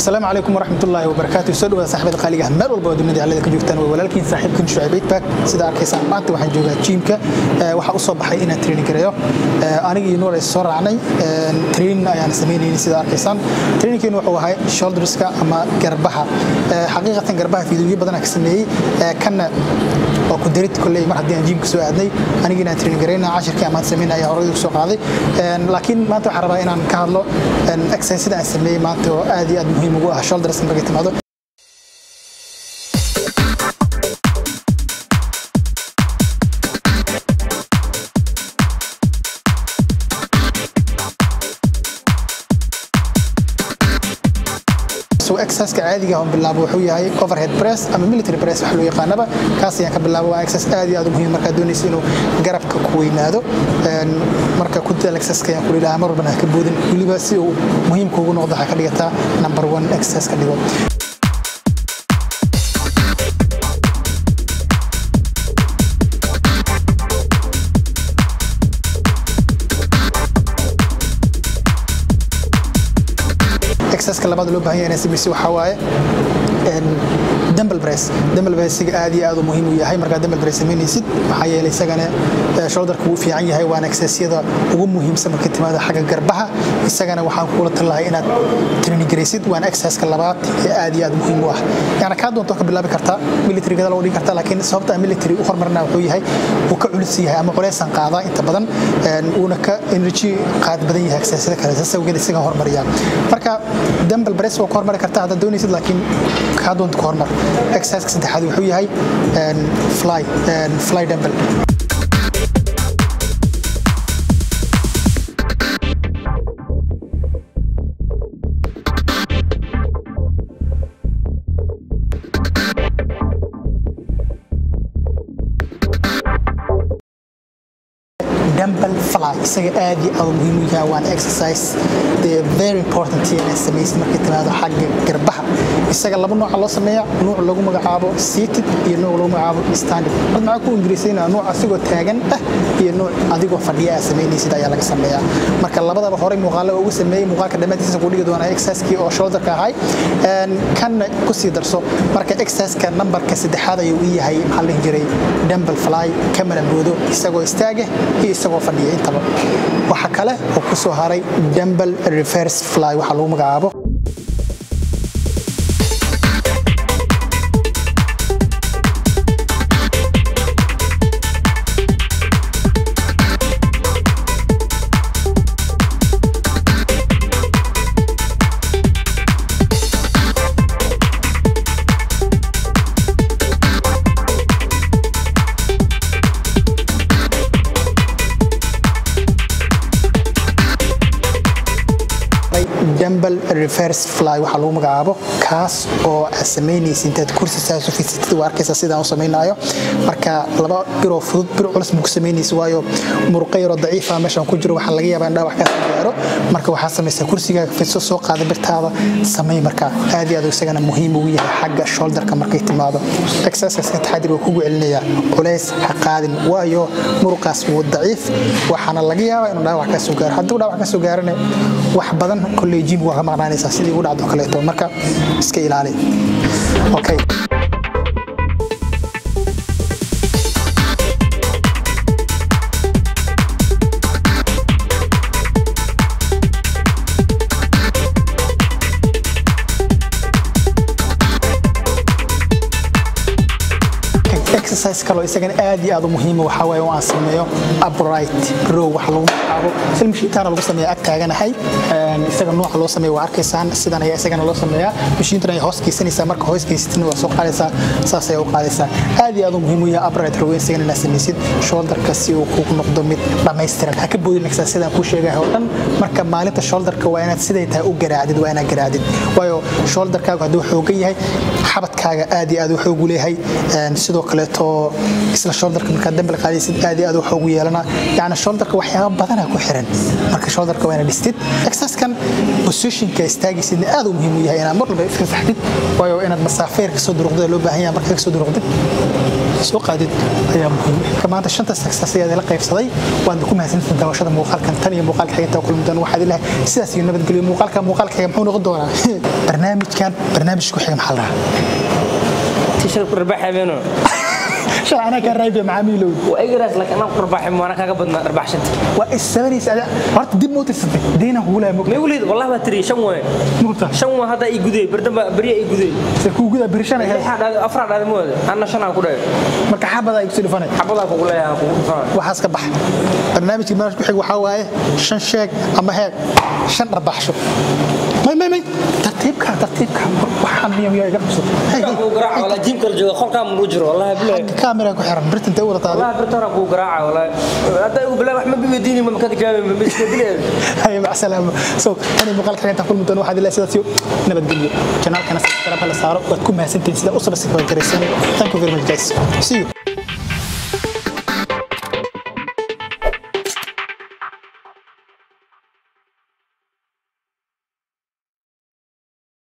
asalaamu calaykum waraxmatullaahi wabarakaatu soo dhawaada saaxibada qaaliga ah meel walba oo dunida callada ka joogtaan waa walaalkiin saaxiibkan shucayb eidback sida arkaysaan maanta waxaan joogaa jiimka waxaa u soo baxay inaan training gareeyo aniga iyo nuur ay soo raacnay training ayaan samaynayni sida arkaysaan trainingkeenu wuxuu ahay shoulderska ama garbaha xaqiiqatan garbaha fiidooyo badanaa ka sameeyey kanna waa ku darid kolley mar haddii aan jiimka soo aadnay aniga inaan training garayna cashirkii aan maanta sameynay ayaa horey ugu soo qaaday laakiin maanta waxaan rabaa inaan ka hadlo exercise aan sameeyey maanta oo aad iyo aad muhiim ugu ah shoulders markay timaado exerciska caadiga aan bilaabo wuxuu yahay overhead press ama military press wax loo yaqaanaba kaas ayaan ka bilaabo waa exercise aad iyo aad u muhiim markaad doonaysa inuu garabka ku weynaado marka ku dadaal exerciska ayaan kula ilaha mar walbana ha ka boodin weliba si uu muhiimka ugu noqdo waxaa ka dhigataa number one exercise ka dhigo exerciska labaad loo baahan yahay inaan samayso waxaa waaye dumble press dumble pressiga aad iyo aad u muhiim u yahay markaad dumble press samaynaysid maxaa yeelay isagana shoulderka wuu fiican yahay waana exercisyada ugu muhiimsan marka timaado xagga garbaha isagana waxaan kula talahay inaad training garaysid waana exerciseka labaad ee aad iyo aad muhiim u ah yani kaa doonto ka bilaabi kartaa military gada loo dhigi kartaa laakiin sababta aan military u hormarina wuxuu yahay wuu ka culus yahay ama culeysaan qaadaa inta badan uuna ka energy qaad badan yahay exercisyada kale saas awgeed isaga hormariyaa marka dumble press waa ka hormari kartaa haddaad doonaysid laakiin kaa doonta ka hormar exerciseka saddexaad wuxuu yahay fly fly dumble dumble fly isaga aad iyo aad muhiim u yahay waana exercise the very important inaan samaysid markay timaado xagga garbaha isaga laba nooca loo sameeya nuuc lagu magacaabo seated iyo nuuc lagu magacaabo standing had maxaa ku ingiriisayna nuuc asigoo taagan ah iyo nuuc adigoo fadhiya aad samaynaysid ayaa laga sameeyaa marka labadaba horey muuqaalo ugu sameeyey muuqaalka dhammaantiisa ku dhigi doonaa exercisekii oo shoulderka ahay kanna ku sii darso marka exerciseka nambarka saddexaad ayuu u yahay maxaa la dhihi jiray dumble fly kamana boodo isagoo istaaga iyo isagoo fadhiya intaba waxa kale oo ku soo haray dumble reverse fly waxaa lagu magacaabo dumble reverse fly waxaa lagu magacaabo kaas oo aad samaynaysa intaad kursi saas u fidsatid waa arkaysa sidaan u samaynayo marka laba biroo fudud bir culus ma ku samaynaysa waayo muruqa yaroo daciifa meeshaan ku jiro waxaa laga yaabaa in dhaawac kaasoo gaaro marka waxaa samaysaa kursigaaga fidso soo qaada birtaada samay marka aad iyo aad isagana muhiim ugu yahay xagga shoulderka markay timaado exerciseska taxadir waa kugu celinayaa culays ha qaadin waayo muruqaas wuu daciif waxaana laga yaabaa inuu dhaawac kaasoo gaaro hadduu dhaawac kaasoo gaarana wax badan kolley jim waa ka maqnaanaysaa sidii ugu dhacdo kaleeto marka iska ilaali okay exercise kaloo isagana aad iyo aad u muhiima waxaa waaye oo aan sameeyo upright row waxa lagu magacaabo filmashiintaana lagu sameeya ag taaganahay isaga nooca loo sameeya waa arkaysaan sidan ayaa isagana loo sameeyaa mashiintan ay hoos geysanaysaa marka hoos geysatina waa soo qaadaysaa saas ayaa u qaadaysaa aad iyo aad u muhiim u yahay upright row isagana inaad samaysid shoulderka si uu kugu noqdo mid dhammaystiran ha ka boodin exercise sidaan kuu sheegahay oo dhan marka maalinta shoulderka waa inaad siday tahay u garaacdid waa inaad garaacdid waayo shoulderkaagu hadduu xoogan yahay xabadkaaga aad iyo aad u xoogu leeyahay sidoo kaleeto isla shoulderka markaad dambal qaadaysid aad iyo aad u xoogu yeelana yani shoulderka waxyaaba badana ku xiran marka shoulderka waa inaad dhistid exerciskan positionka istaagaysidna aad u muhiim u yahay inaad mar walba iska saxdid waayo inaad masaafeer kasoo duruqdid loo baahan yahay marka kasoo duruqdid soo qaadid ayaa muhiim ah maanta shanta success ayaa la qaybsaday waad ku mahadsantahay daawashada muuqaalkan tan iyo muuqaalka xigta kulmi doona waxaad ilahay sidaas iyo nabadgelyo muuqaalka muuqaalka xiga muxuu noqon doonaa barnaamijkan barnaamijku xiga maxaa la dhahaa tishal qurbaxabeeno shalay anaa kaa raaybiya macaamiilow waa igaraas laakiin anaa qurbaxay maana kaaga badnaa qurbaxshanta waa issabanaysa ada horta dib moo tirsatay deynaan kugu lahaa ma igu leed wallahi baa tiri shan waay mugta shan waa hadda ii gudey bardamba beriya ii gudey se kuu gudaa birishan ahayd lixaa dhaaday afraa dhaaday mooda anna shanaa ku dhahay marka xabada ay kusii dhufanay xabadaa kugu leeyahay kugu dhufana waxaas ka bax barnaamijka barnaamijka ku xig waxaa waaye shan sheeg ama heeg shan dhabaxsho may may may tartiibka tartiibka waxaan miya miya iga qabso Hey, hey, kugu garaaca walaa jiim kala jooga qolkaa mulu jiro wallahi bilahi kaamera ku xiran birta intay u wadataa wallahi birtana kugu garaaca wallahi hadda igu bilahi wax ma biweydiini ma makada jawaabay ma iska dileen hay mac salaama so tani muuqaalka xigta kulmi doona waxaad ilaa sidaas iyo nabadgelyo janaalkana subscribe la saaro waad ku mahadsantihiin sida u sabscribe garaysan thank you very much guys see you